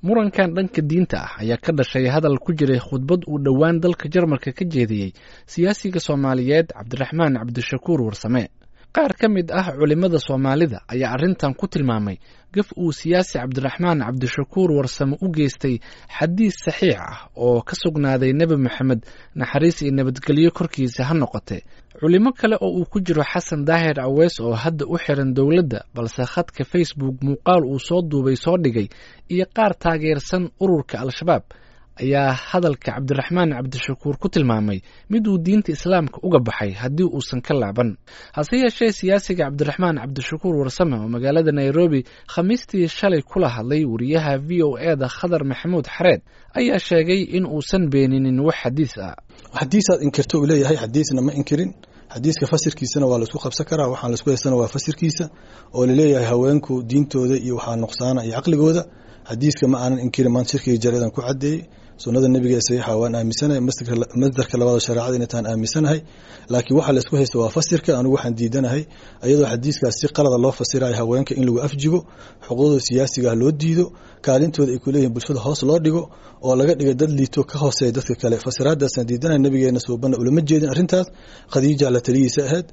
murankan dhanka diinta ah ayaa ka dhashay hadal ku jiray khudbad uu dhowaan dalka jarmalka ka jeediyey siyaasiga soomaaliyeed cabdiraxmaan cabdishakuur warsame qaar ka mid ah culimmada soomaalida ayaa arrintan ku tilmaamay gaf uu siyaasi cabdiraxmaan cabdishakuur warsame u geystay xadiis saxiix ah oo ka sugnaaday nebi moxamed naxariis iyo nabadgelyo korkiisa ha noqote culimo kale oo uu ku jiro xasan daahir aweys oo hadda u xiran dowladda balse khadka facebook muuqaal uu soo duubay soo dhigay iyo qaar taageersan ururka al-shabaab ayaa hadalka cabdiraxmaan cabdishakuur ku tilmaamay mid uu diinta islaamka uga baxay haddii uusan ka laaban hase yeeshee siyaasiga cabdiraxmaan cabdishakuur warsame oo magaalada nairobi khamiistii shalay kula hadlay wariyaha v o e da khadar maxamuud xareed ayaa sheegay in uusan beeninin wax xadiis ah xadiisaad inkirto uu leeyahay xadiisna ma inkirin xadiiska fasirkiisana waa laisku qabsan karaa waxaan laisku haystana waa fasirkiisa oo laleeyahay haweenku diintooda iyo waxaa nuqsaana iyo caqligooda xadiiska ma aanan inkirin maan shirkiga jareedan ku cadeeyey sunada nebiga ee saxiixa waan aaminsanahay masdarka labaada shareecada inay tahan aaminsanahay laakiin waxaa laisku haysta waa fasirka anigu waxaan diidanahay iyadoo xadiiskaas si qalada loo fasirayo haweenka in lagu afjigo xuquuqdooda siyaasiga loo diido kaalintooda ay kuleeyihin bulshada hoos loo dhigo oo laga dhiga dad liito ka hooseeya dadka kale fasiraadaasaan diidanahay nabigeena suubana ulama jeedin arrintaas khadiija la taliyiisa ahayd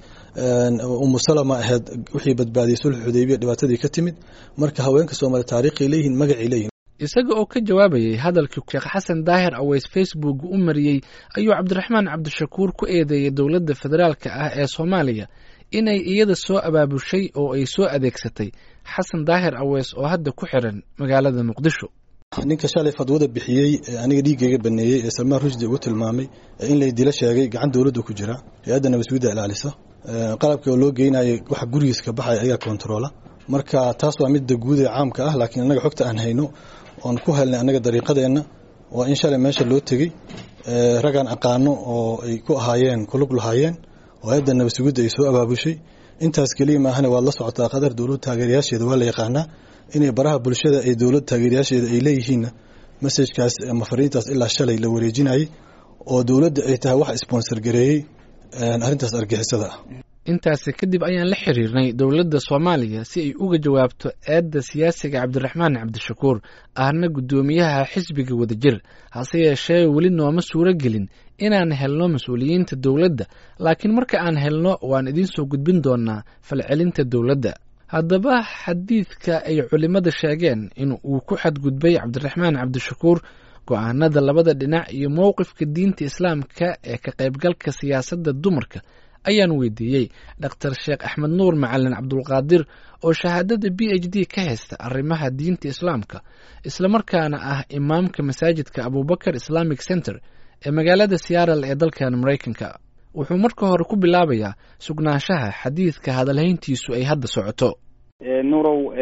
umu salama ahayd wixii badbaadiyey sulx xudaybiya dhibaatadii ka timid marka haweenka soomaaliya taariikhay leeyihin magacay leeyihin isaga oo ka jawaabayay hadalkii sheekh xasan daahir aweys facebook u mariyey ayuu cabdiraxmaan cabdishakuur ku eedeeyey dowladda federaalka ah ee soomaaliya inay iyada soo abaabushay oo ay soo adeegsatay xasan daahir aweys oo hadda ku xiran magaalada muqdisho ninka shalay fadwada bixiyey ee aniga dhiiggayga baneeyey ee salmaan rushdi ugu tilmaamay in lay dilo sheegay gacan dowladda ku jira hay-adda nabadsuudda ilaalisa qalabka oo loo geynayay waxa gurigiis ka baxaya ayaa kontaroola marka taas waa midda guud ee caamka ah laakiin annaga xogta aan hayno oon ku helnay annaga dariiqadeenna waa in shalay meesha loo tegey ragaan aqaano oo ay ku ahaayeen kulug lahaayeen oo hay-adda nabadsugidda ay soo abaabushay intaas keliya maahane waad la socotaa qadar dowlad taageerayaasheeda waa la yaqaanaa inay baraha bulshada ee dowlad taageerayaasheeda ay leeyihiinna masajkaas ama fariintaas ilaa shalay la wareejinayay oo dowladda ay tahay wax sponsor gareeyey arrintaas argixisada ah intaasi kadib ayaan la xiriirnay dowladda soomaaliya si ay uga jawaabto eedda siyaasiga cabdiraxmaan cabdishakuur ahna guddoomiyaha xisbiga wadajir hase yeeshee weli nooma suuro gelin inaan helno mas-uuliyiinta dowladda laakiin marka aan helno waan idiin soo gudbin doonaa falcelinta dowladda haddaba xadiidka ay culimmada sheegeen in uu ku xadgudbay cabdiraxmaan cabdishakuur go-aanada labada dhinac iyo mowqifka diinta islaamka ee ka qaybgalka siyaasadda dumarka ayaan weydiiyey dhaktar sheekh axmed nuur macalin cabdulqaadir oo shahaadada b h d ka haysta arrimaha diinta islaamka islamarkaana ah imaamka masaajidka abubakar islamic center ee magaalada seattle ee dalkan maraykanka wuxuu marka hore ku bilaabayaa sugnaanshaha xadiidka hadalhayntiisu ay hadda socoto nurow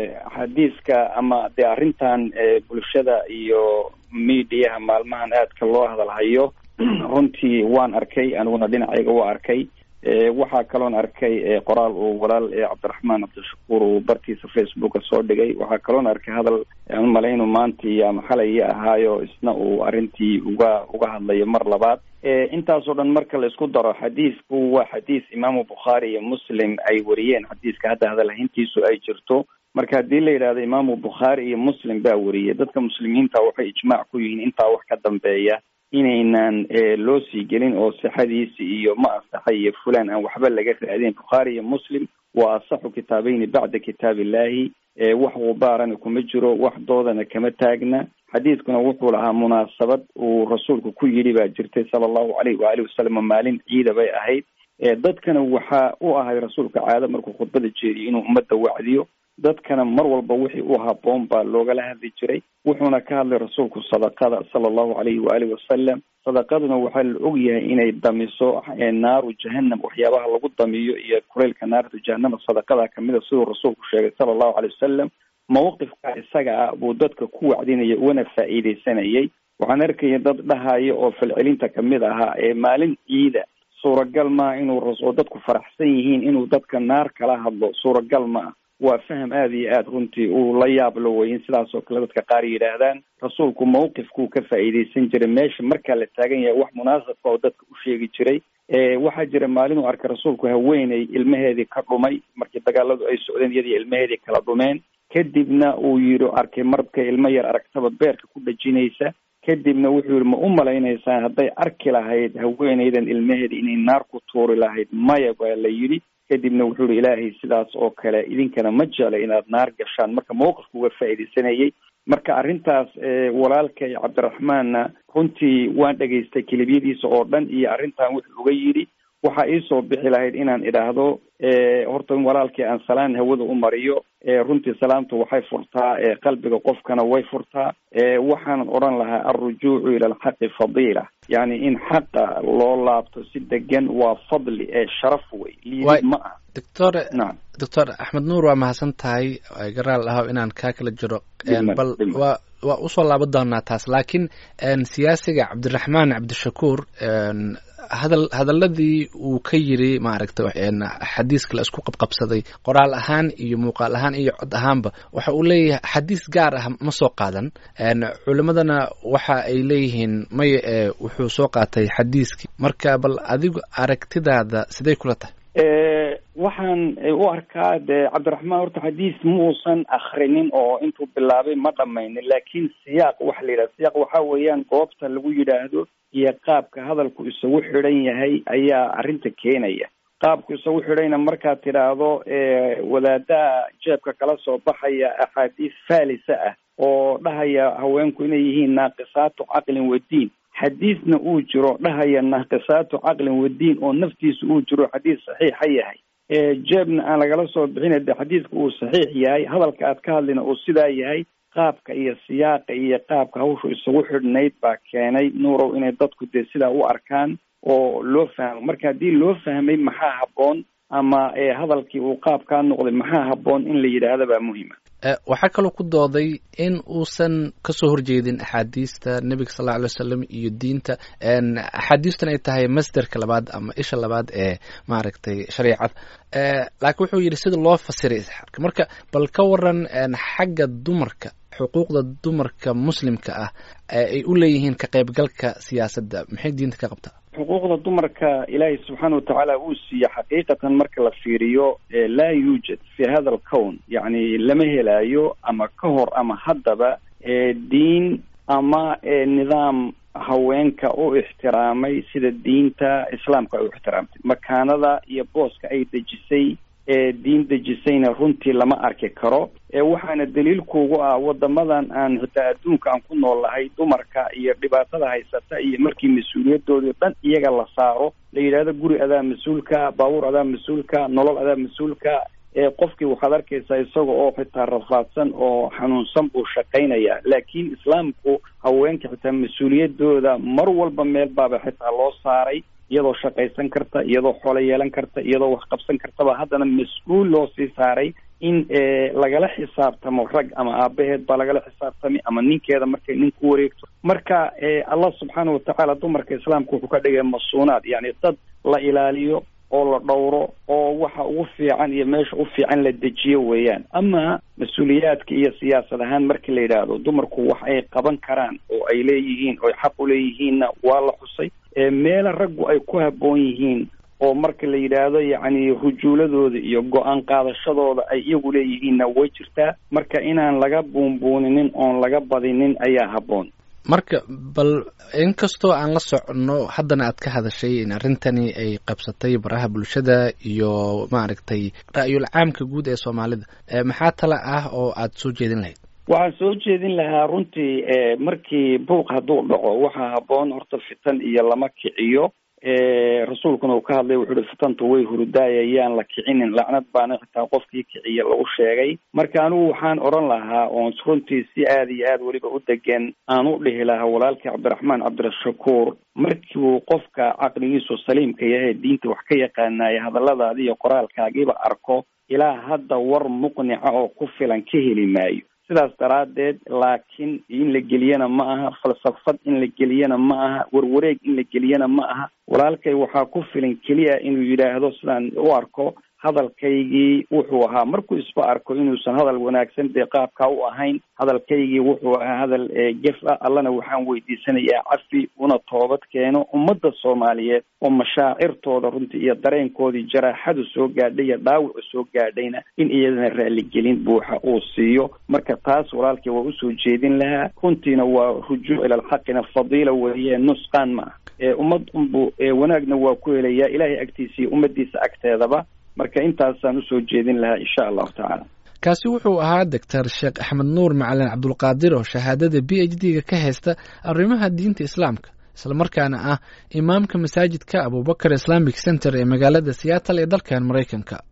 xadiiska ama dee arrintan bulshada iyo midiyaha maalmahan aadka loo hadalhayo runtii waan arkay aniguna dhinacayga waa arkay waxaa kaloon arkay qoraal uu walaal cabdiraxmaan cabdishakuur uu bartiisa facebooka soo dhigay waxaa kaloon arkay hadal aan malaynu maanta iyo ama xalay ahaayo isna uu arrintii uga uga hadlayo mar labaad intaasoo dhan marka la isku daro xadiisku waa xadiis imaamu bukhaari iyo muslim ay wariyeen xadiiska hadda hadalhayntiisu ay jirto marka haddii la yidhahdo imaamu bukhaari iyo muslim baa wariyay dadka muslimiinta waxay ijmaac ku yihiin intaa wax ka dambeeya inaynan loo sii gelin oo sixadiisi iyo ma asaxa iyo fulan aan waxba laga raadin bukhaari iyo muslim waa asaxu kitaabeyni bacda kitaab illahi wax gubaarana kuma jiro wax doodana kama taagna xadiidkuna wuxuu lahaa munaasabad uu rasuulku ku yidhi baa jirtay sala allahu alayh waalihi wasalam maalin ciida bay ahayd dadkana waxaa u ahay rasuulka caado markuu khudbada jeediyo inuu ummadda wacdiyo dadkana mar walba wixii u haboon baa loogala hadli jiray wuxuuna ka hadlay rasuulku sadaqada sala allahu alayhi waalihi wasalam sadaqaduna waxaa la og yahay inay damiso naaru jahanam waxyaabaha lagu damiyo iyo kuleylka naarta jahanama sadaqada kamida siduu rasuulku sheegay sala allahu alay wasalam mawqifka isaga ah buu dadka ku wacdinaya una faa'iidaysanayay waxaan arkaya dad dhahaya oo falcelinta kamid ahaa ee maalin ciida suuragal maa inuu oo dadku faraxsan yihiin inuu dadka naar kala hadlo suuragal ma ah waa faham aada iyo aada runtii uu la yaablo wey in sidaas oo kale dadka qaar yidhaahdaan rasuulku mawqifkuu ka faa'iidaysan jiray meesha markaa la taagan yahay wax munaasabka oo dadka u sheegi jiray waxaa jira maalin uu arkay rasuulku haweeney ilmaheedii ka dhumay markii dagaaladu ay socdeen iyadii ilmaheedii kala dhumeen kadibna uu yidhi arkay marka ilmo yar aragtaba beerka ku dhajinaysa kadibna wuxuu yihi ma u malaynaysaan hadday arki lahayd haweenaydan ilmaheeda inay naar ku tuuri lahayd maya baa la yidhi kadibna wuxuu yihi ilaahay sidaas oo kale idinkana ma jela inaad naar gashaan marka mawqifka uga faa'iidaysanayay marka arrintaas walaalkay cabdiraxmaanna runtii waan dhegaystay kelibyadiisa oo dhan iyo arrintan wuxuu uga yidhi waxaa iisoo bixi lahayd inaan idhaahdo horta in walaalkii aan salaan hawada u mariyo runtii salaamtu waxay furtaa qalbiga qofkana way furtaa waxaanan odhan lahaa alrujuucu ila alxaqi fadiila yani in xaqa loo laabto si degan waa fadli ee sharaf wey liidid ma ah doctor nacam doctor axmed nuur waa mahadsan tahay garaal ahow inaan kaa kala jiro bal waa waa usoo laaban doonaa taas laakiin siyaasiga cabdiraxmaan cabdishakuur hadal hadaladii uu ka yiri maaragta xadiiska la isku qabqabsaday qoraal ahaan iyo muuqaal ahaan iyo cod ahaanba waxa uu leeyahay xadiis gaar ah ma soo qaadan culimadana waxa ay leeyihiin maya ee wuxuu soo qaatay xadiiskii marka bal adigu aragtidaada siday kula tahay waxaan u arkaa de cabdiraxmaan horta xadiis ma uusan akrinin oo intuu bilaabay ma dhamaynin laakiin siyaaq waxa la yidhaha siyaaq waxa weeyaan goobta lagu yidhaahdo iyo qaabka hadalku isagu xidhan yahay ayaa arrinta keenaya qaabku isagu xidhayna markaad tidhaahdo wadaadaha jeebka kala soo baxaya axaadiis faalisa ah oo dhahaya haweenku inay yihiin naaqisaatu caqlin wadiin xadiisna uu jiro dhahaya naaqisaatu caqlin wadiin oo naftiisa uu jiro xadiis saxiixa yahay jeebna aan lagala soo bixina de xadiiska uu saxiix yahay hadalka aad ka hadlina uu sidaa yahay qaabka iyo siyaaqa iyo qaabka hawshu isagu xidhnayd baa keenay nuurow inay dadku dee sidaa u arkaan oo loo fahmo marka haddii loo fahmay maxaa habboon ama hadalkii uu qaabkaa noqday maxaa habboon in la yidhaahda baa muhima waxaa kaloo ku dooday in uusan kasoo horjeedin axaadiista nebiga sal alla alay wasalam iyo diinta axaadiistan ay tahay masderka labaad ama isha labaad ee maaragtay shareicada laakiin wuxuu yidhi sida loo fasiray isxaarka marka bal ka waran xagga dumarka xuquuqda dumarka muslimka ah ay u leeyihiin ka qaybgalka siyaasadda maxay diinta ka qabtaa xuquuqda dumarka ilaahay subxaana watacaala uu siiye xaqiiqatan marka la fiiriyo laa yuujad fi hada alcown yacni lama helaayo ama ka hor ama haddaba diin ama nidaam haweenka u ixtiraamay sida diinta islaamka ay u ixtiraamtay makaanada iyo booska ay dejisay diin dejisayna runtii lama arki karo waxaana daliilkuugu ah wadamadan aan xitaa adduunka aan ku nool nahay dumarka iyo dhibaatada haysata iyo markii mas-uuliyadoodii dhan iyaga la saaro la yidhahdo guri adaa mas-uulka baabuur adaa mas-uulka nolol adaa mas-uulka qofkii waxaad arkaysaa isaga oo xitaa rafaadsan oo xanuunsan buu shaqaynaya laakiin islaamku haweenka xitaa mas-uuliyadooda mar walba meel baaba xitaa loo saaray iyadoo shaqaysan karta iyadoo xoolo yeelan karta iyadoo wax qabsan kartaba haddana mas-uul loo sii saaray in lagala xisaabtamo rag ama aabaheed baa lagala xisaabtamay ama ninkeeda markay nin ku wareegto marka allah subxaana watacaala dumarka islaamka wuxuu ka dhigay masuunaad yani dad la ilaaliyo oo la dhowro oo waxa ugu fiican iyo meesha u fiican la dejiyo weeyaan ama mas-uuliyaadka iyo siyaasad ahaan markii la yidhaahdo dumarku wax ay qaban karaan oo ay leeyihiin oo xaq u leeyihiinna waa la xusay meela raggu ay ku habboon yihiin oo marka la yidhaahdo yacni rujuuladooda iyo go-aan qaadashadooda ay iyagu leeyihiinna way jirtaa marka inaan laga buunbuuninin oon laga badinin ayaa habboon marka bal inkastoo aan la soconno haddana aad ka hadashay in arrintani ay qabsatay baraha bulshada iyo maaragtay ra'yul caamka guud ee soomaalida maxaa tala ah oo aad soo jeedin lahayd waxaan soo jeedin lahaa runtii markii buuq hadduu dhaco waxaa habboon horta fitan iyo lama kiciyo rasuulkuna uu ka hadlay wuxuu uhi fitantu way hurudaayayaan la kicinin lacnad baana xitaa qofkii kiciya lagu sheegay marka anigu waxaan odhan lahaa oon runtii si aada iyo aada weliba u degan aan u dhihi lahaa walaalkii cabdiraxmaan cabdirashakuur markiuu qofka caqligiisu saliimka yahay diinta wax ka yaqaanaya hadalladaadi iyo qoraalkaagiiba arko ilaa hadda war muqnica oo ku filan ka heli maayo sidaas daraaddeed laakiin in la geliyana ma aha falsafad in la geliyana ma aha warwareeg in la geliyana ma aha walaalkay waxaa ku filan keliya inuu yidhaahdo sidaan u arko hadalkaygii wuxuu ahaa markuu isba arko inuusan hadal wanaagsan dee qaabkaa u ahayn hadalkaygii wuxuu ahaa hadal gef ah allana waxaan weydiisanayaa cafi una toobad keeno ummadda soomaaliyeed oo mashaacirtooda runtii iyo dareenkoodii jaraaxadu soo gaadhay iyo dhaawacu soo gaadhayna in iyadana raaligelin buuxa uu siiyo marka taas walaalkii waa usoo jeedin lahaa runtiina waa rujuuc ila alxaqina fadiila weeye nusqaan ma ah ummad unbu wanaagna waa ku helayaa ilaahay agtiisa iyo ummadiisa agteedaba marka intaasaan usoo jeedin lahaa insha allahu tacaala kaasi wuxuu ahaa doctor sheekh axmed nuur macalin cabdulqaadir oo shahaadada b h d ga ka haysta arrimaha diinta islaamka islamarkaana ah imaamka masaajidka abubakar islamic center ee magaalada seattle ee dalkan maraykanka